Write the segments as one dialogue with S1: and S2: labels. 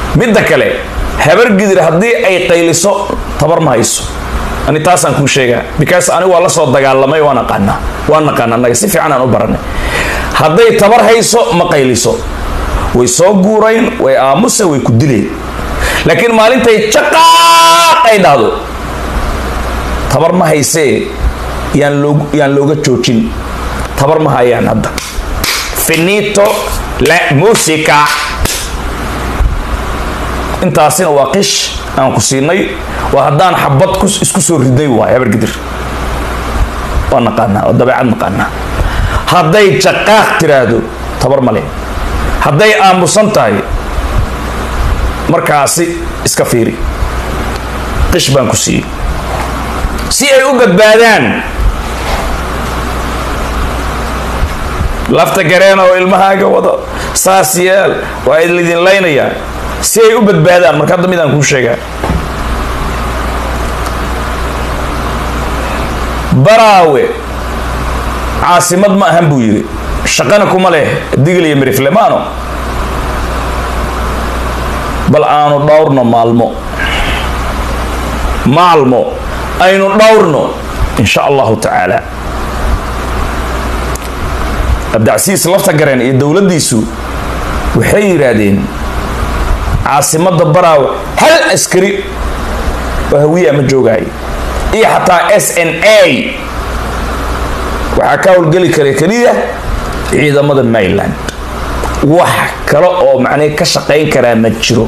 S1: midda kale habar gidir haddii ay qayliso tabar ma hayso ani taasaan kuu sheegaa because ani waa la soo dagaalamay waan aqaanaa waan naqaana annaga si fiican aan u baranay hadday tabar hayso ma qayliso way soo guurayn way aamuse way ku dileen laakiin maalintay jaqaaq ay dhahdo tabar ma haysee yaan loo yaan looga joojin tabar ma hayaan hadda finito la musica intaasina waa qish aan ku siinay waa haddaan xabad isku soo ridnay waay habargidir waa naqaanaa waa dabeecad naqaanaa hadday jaqaaq tiraahdo tabar male hadday aamusan tahay markaasi iska fiiri qish baan ku siiyey si ay u badbaadaan lafta gareen oo ilmahaaga wado saas yeel waa idin laynayaa si ay u badbaadaan marka hadda midaan kuu sheegaa baraawe caasimad ma ahan buu yidhi shaqana kuma leh digil iyo miriflemaano bal aanu dhowrno maalmo maalmo aynu dhowrno in sha allahu tacaala abdicasiis lafta gareen iyo dowladdiisu waxay yidhaahdeen caasimadda baraawe hal askari oo hawiya ma joogaay iyo xataa s n a waxaa ka howlgeli kara keliya ciidamada maryland wax kale oo macnay ka shaqayn karaa ma jiro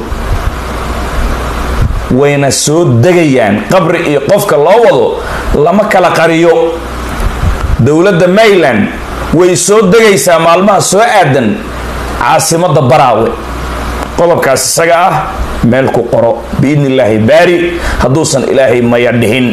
S1: wayna soo degayaan qabri iyo qofka loo wado lama kala qariyo dowladda maryland way soo degaysaa maalmaha soo aadan caasimadda baraawe qodobkaas isaga ah meel ku qoro biidni illaahi baari hadduusan ilaahay maya dhihin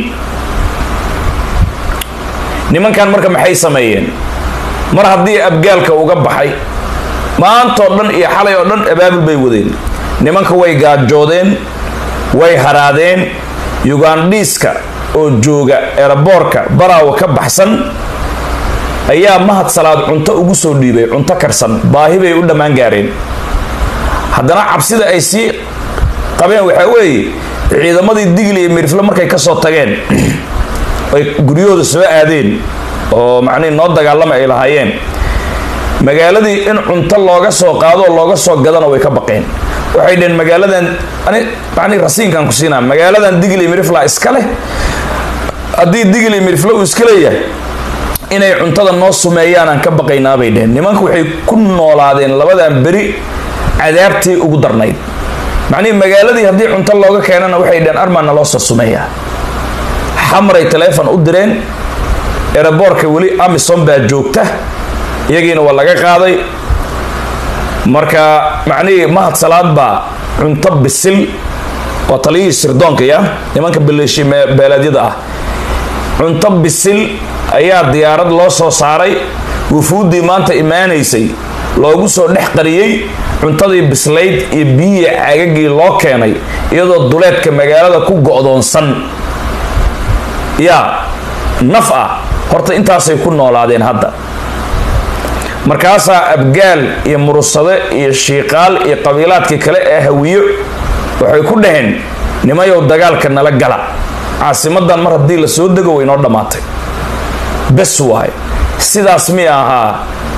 S1: nimankan marka maxay sameeyeen mar haddii abgaalka uga baxay maantoo dhan iyo xalay oo dhan abaabul bay wadeen nimanka way gaajoodeen way haraadeen yugandhiiska oo jooga eraboorka baraawa ka baxsan ayaa mahad salaad cunto ugu soo dhiibay cunto karsan baahi bay u dhammaan gaareen haddana cabsida ay sii qabeen waxaa weeye ciidamadii digli iyo mirifle markay kasoo tageen ay guryahooda soo aadeen oo macnihi noo dagaalama ay lahaayeen magaaladii in cunto looga soo qaado oo looga soo gadana way ka baqeen waxay dheheen magaaladan ani macnihi rasiinkan ku siinaa magaaladan digli iyo mirifla iska leh haddii digli iyo mirifle uu iska leeyahay inay cuntada noo sumeeyaan aan ka baqaynaa bay dheheen nimanku waxay ku noolaadeen labadan beri cadaabtii ugu darnayd macnihii magaaladii haddii cunto looga keenana waxay dheheen armaana loo soo sumeeyaa xamray taleefon u direen eraboorka weli amison baa joogta iyagiina waa laga qaaday marka macnihii mahad salaad baa cunto bisil waa taliyihii sirdoonkaya nimanka baleeshi beeleedyada ah cunto bisil ayaa diyaarad loo soo saaray wufuuddii maanta imaanaysay loogu soo dhex qariyey cuntadii bislayd iyo biyihii caagagii loo keenay iyadoo duleedka magaalada ku go'doonsan yaa naf ah horta intaasay ku noolaadeen hadda markaasaa abgaal iyo murusade iyo shiiqaal iyo qabiilaadkii kale ee hawiyo waxay ku dhaheen nimayow dagaalka nala gala caasimadan mar haddii la soo dego way noo dhammaatay bes waay sidaas mi ahaa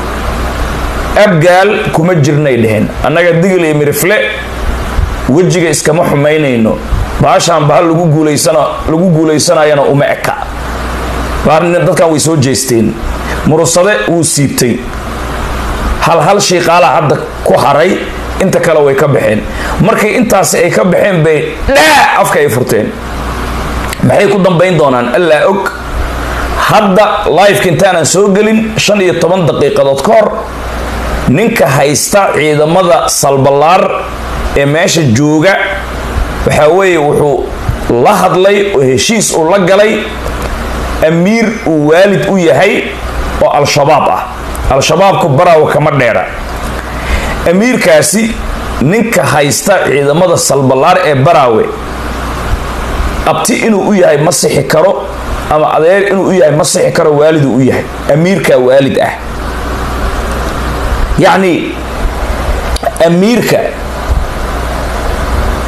S1: abgaal kuma jirnay dheheen annaga digil iyo mirifle wejiga iskama xumaynayno baashaan bahal lagu guulaysana lagu guulaysanayana uma eka dadkan way soo jeesteen murusade wuu siibtay hal hal shiiqaala hadda ku haray inta kale way ka baxeen markay intaasi ay ka baxeen bay dhaa afka ay furteen maxay ku dambayn doonaan allaa og hadda lifeka intaanan soo gelin shan iyo toban daqiiqadood ka hor ninka haysta ciidamada salballaar ee meesha jooga waxaa weeye wuxuu la hadlay oo heshiis uu la galay amiir uu waalid u yahay oo al-shabaab ah al-shabaabku baraawa kama dheera amiirkaasi ninka haysta ciidamada salballaar ee baraawe abti inuu u yahay ma sixi karo ama adeer inuu u yahay ma sixi karo waaliduu u yahay amiirkaa waalid ah yacni amiirka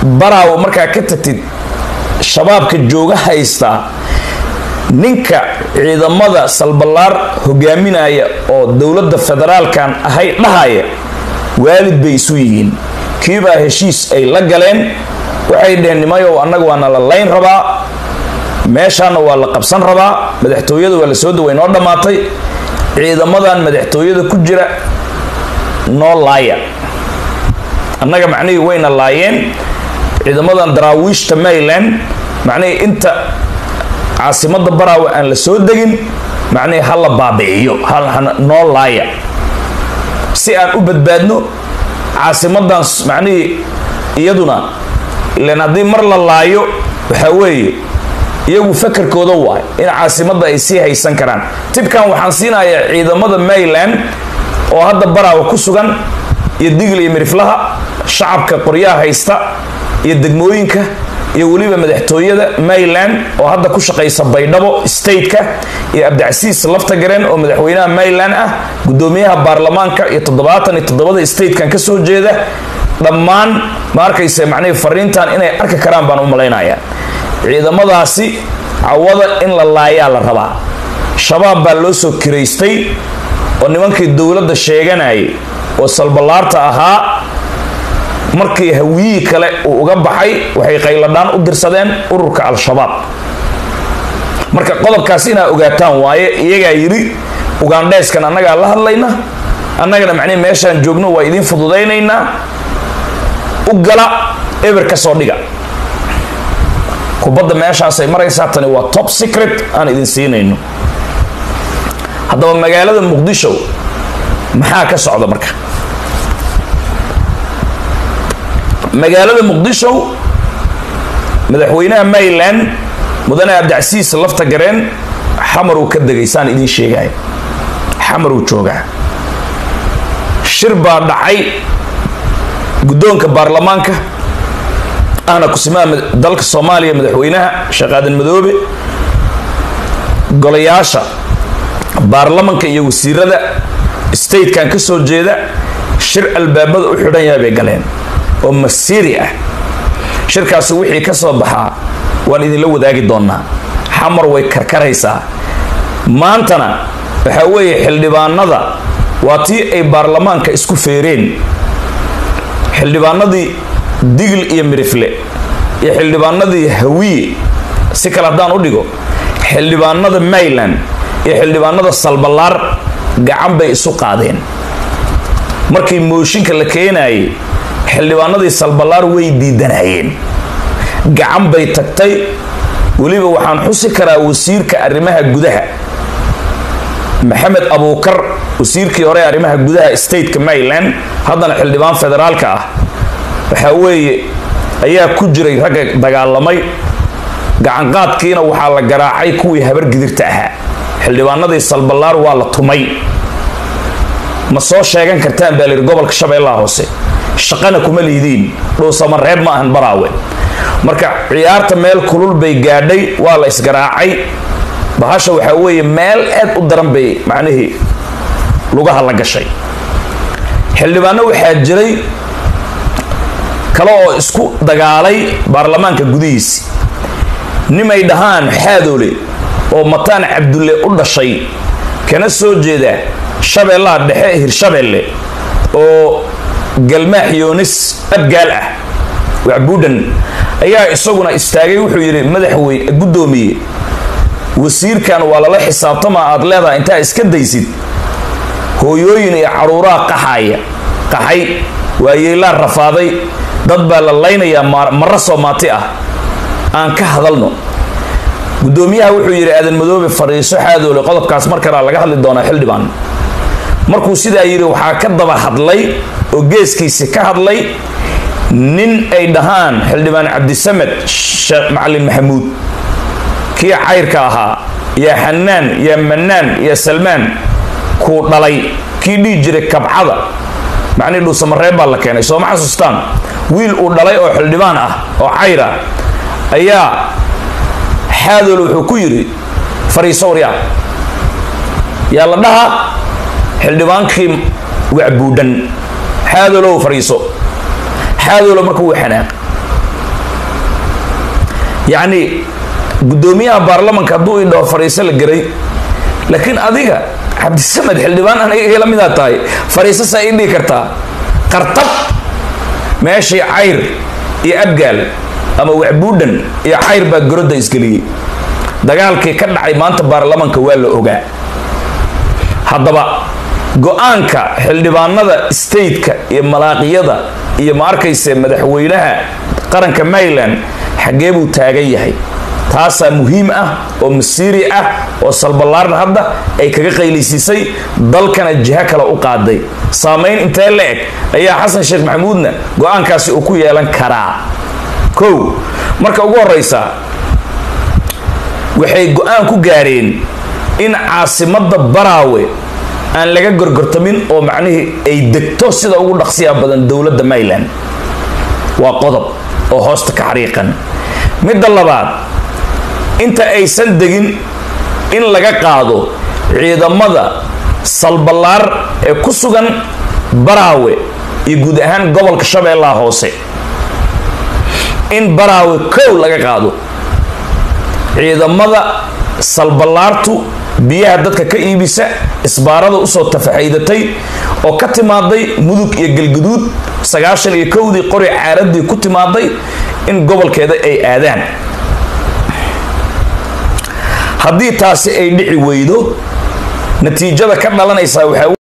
S1: baraawo markaa ka tagtid shabaabka jooga haystaa ninka ciidamada salballaar hogaaminaya oo dowladda federaalkan ahay dhahaya waalid bay isu yihiin kiibaa heshiis ay la galeen waxay dheheen nimayow annaga waana la layn rabaa meeshaana waa la qabsan rabaa madaxtooyada waa la soo daway noo dhammaatay ciidamadan madaxtooyada ku jira noo laaya annaga macnihii wayna laayeen ciidamadan daraawiishta maryland macnihii inta caasimada baraawe aan la soo degin macnihii ha la baabi'iyo noo laaya si aan u badbaadno caasimadan macnihii iyaduna ilan haddii mar la laayo waxaa weeye iyagu fakarkooda waay in caasimadda ay sii haysan karaan tibkan waxaan siinayaa ciidamada maryland oo hadda baraawe ku sugan iyo digl iyo miriflaha shacabka qoryaha haysta iyo degmooyinka iyo weliba madaxtooyada maryland oo hadda ku shaqaysa baydhabo stateka iyo abdicasiis laftagareen oo madaxweynaha maryland ah gudoomiyaha baarlamaanka iyo toddobaatan iyo toddobada statekan ka soo jeeda dhammaan ma arkaysa macnihii fariintan inay arki karaan baan u malaynayaa ciidamadaasi cawada in la laayaa la rabaa shabaab baa loo soo kiraystay oo nimankii dowladda sheeganayay oo salballaarta ahaa markii hawiyihii kale uu uga baxay waxay qayladhaan u dirsadeen ururka al-shabaab marka qodobkaas inaa ogaataan waaye iyagaa yidhi ugandheyskan annagaa la hadlayna annagana macnihi meeshaan joogno waa idiin fududaynaynaa u gala eber ka soo dhiga kubadda meeshaasay maraysaa tani waa top secret aan idin siinayno haddaba magaalada muqdisho maxaa ka socda marka magaalada muqdisho madaxweynaha maryland mudane abdicasiis lafta gareen xamaruu ka degay saan idiin sheegaya xamaruu joogaa shir baa dhacay guddoonka baarlamaanka ahna kusimaha dalka soomaaliya madaxweynaha sheekh aadan madoobe golayaasha baarlamanka iyo wasiirada statekan ka soo jeeda shir albaabada u xidhan yahay bay galeen oo masiiri ah shirkaasi wixii ka soo baxaa waan idinla wadaagi doonaa xamar way karkaraysaa maantana waxaa weeye xildhibaanada waa tii ay baarlamaanka isku feereen xildhibaanadii digl iyo mirifle iyo xildhibaanadii hawiye si kale haddaan u dhigo xildhibaanada maryland iyo xildhibaanada salballaar gacan bay isu qaadeen markii mooshinka la keenayay xildhibaanadii salballaar way diidanayeen gacan bay tagtay weliba waxaan xusi karaa wasiirka arrimaha gudaha maxamed abuukar wasiirkii hore arrimaha gudaha stateka maryland haddana xildhibaan federaalka ah waxaa weeye ayaa ku jiray ragga dagaalamay gacanqaadkiina waxaa la garaacay kuwii habar gidirta ahaa xildhibaanadii salballaar waa la tumay ma soo sheegan kartaan baa layidhi gobolka shabeellaha hoose shaqana kuma liidiin dhuusama reeb ma ahan baraawe marka ciyaarta meel kulul bay gaadhay waa la isgaraacay bahasha waxaa weeye meel aad u daran bay macnihii lugaha la gashay xildhibaano waxaa jiray kale oo isku dagaalay baarlamaanka gudihiisi nimay dhahaan xaadoole oo mataan cabdulle u dhashay kana soo jeeda shabeellaha dhexe hirshabeelle oo galmaax yoonis abgaal ah wacbuudhan ayaa isaguna istaagay wuxuu yidhi madaxweyne guddoomiye wasiirkan waa lala xisaabtamaa aad leedahay intaa iska daysid hooyooyin iyo caruuraha qaxaya qaxay waayeylaa rafaaday dad baa la laynayaa marro soomaati ah aan ka hadalno guddoomiyaha wuxuu yidhi aadan madoobe fadhiiso xaadoole qodobkaas mar kalea laga hadli doonaa xildhibaan markuu sidaa yidhi waxaa ka daba hadlay oo geeskiisi ka hadlay nin ay dhahaan xildhibaan cabdisamed sheekh macalin maxamuud kii cayrka ahaa yaa xanaan yaa manaan yaa salmaan kuu dhalay kii dhihi jiray kabcada macnii dhuusamareeb baa la keenay sooma xasuustaan wiil uu dhalay oo xildhibaan ah oo cayr ah ayaa xaadool wuxuu ku yidhi fariiso waryaa yaa la dhaha xildhibaankii wacbuudhan xaadoolow fariiso xaadoolo marka wuu xanaaq yacni guddoomiyaha baarlamanka hadduu i dhaho fariiso la geray laakiin adiga cabdisamed xildhibaan aniga igala midaa tahay fariiso saa ii dhihi kartaa qartab meeshii cayr iyo abgaal ama wacbuudhan iyo cayr baa gorodda isgeliyey dagaalkii ka dhacay maanta baarlamanka waa la ogaa haddaba go-aanka xildhibaanada stateka iyo malaaqiyada iyo ma arkayse madaxweynaha qaranka maryland xaggee buu taagan yahay taasaa muhiim ah oo masiiri ah oo salballaarna hadda ay kaga qaylaysiisay dalkana jiho kale u qaaday saamayn intee la eg ayaa xasan sheekh maxamuudna go-aankaasi uu ku yeelan karaa kow marka ugu horeysa waxay go-aan ku gaareen in caasimadda baraawe aan laga gorgortamin oo macnihii ay degto sida ugu dhaqsiya badan dowladda maryland waa qodob oo hoosta ka xariiqan midda labaad inta aysan degin in laga qaado ciidamada salballaar ee ku sugan baraawe iyo guud ahaan gobolka shabeellaha hoose in baraawe kow laga qaado ciidamada salballaartu biyaha dadka ka iibisa isbaarada usoo tafaxaydatay oo ka timaaday mudug iyo galguduud sagaashan iyo kowdii qori caaradii ku timaaday in gobolkeeda ay aadaan haddii taasi ay dhici weydo natiijada ka dhalanaysaa waxaa